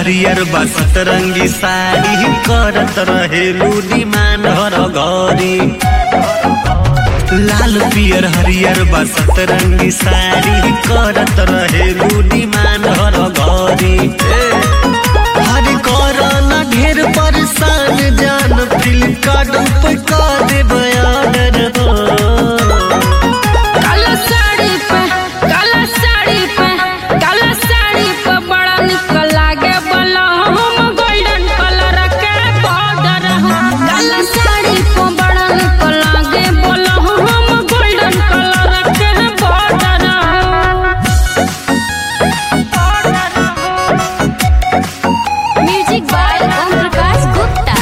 हरियर बसत रंगी साड़ी करत रहेलू डिमांड हर घरी लाल पियर हरियर बसत रंगी साड़ी करत रहेलू डिमांड हर घरी हर करना ढेर परेशान जान फ्लिपकार्ट पे कर दे बयान काला साड़ी पे काला साड़ी पे काला साड़ी पे बड़ा निक लागे बला हम गोल्डन कलर के बॉर्डर काला साड़ी पे बड़ा निक लागे बला हम गोल्डन कलर के border music by Om Prakash Gupta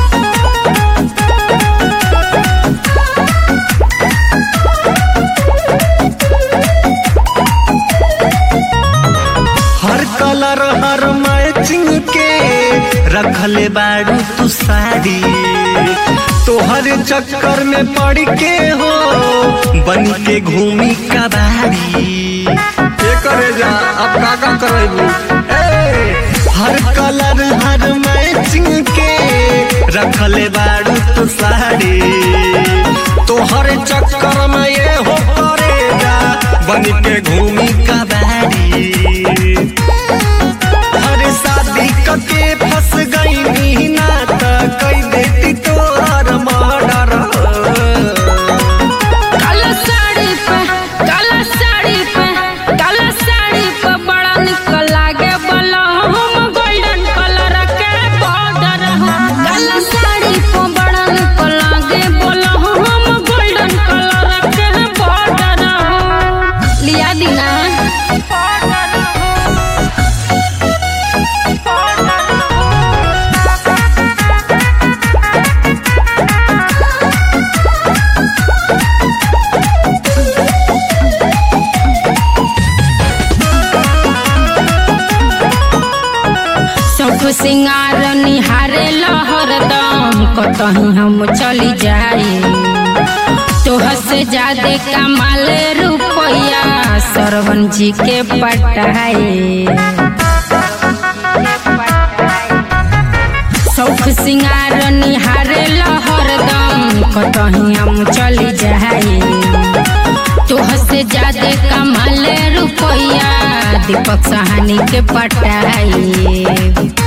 हर कलर हर मैचिंग के रखले बाड़ू तू साड़ी तोहर चक्कर में पड़ के हो बन के घूमी कबाड़ी ये करे जा अब का का करेबू हर कलर हर मैचिंग के रखले बाड़ू तू साड़ी तोहर चक्कर में ये हो करेगा बन के घूमी कबाड़ी हर शादी कके फंस गई मीना त कई देती तोहर मर्डर काला साड़ी पे काला साड़ी पे काला साड़ी पे बड़ा निक लागे बला हम गोल्डन कलर के बॉर्डर काला साड़ी पे बड़ा निक लागे बला हम गोल्डन कलर के बॉर्डर लिया दीना सब सिंगार निहारे लहरदम कतही हम चली जाए तोह से ज्यादा कमाल रुपया सरवन जी के पटाए सौख सिंगार निहारे लहरदम कतही हम चली जाए तोह से ज्यादा कमाल रुपया दीपक सहानी के पटाए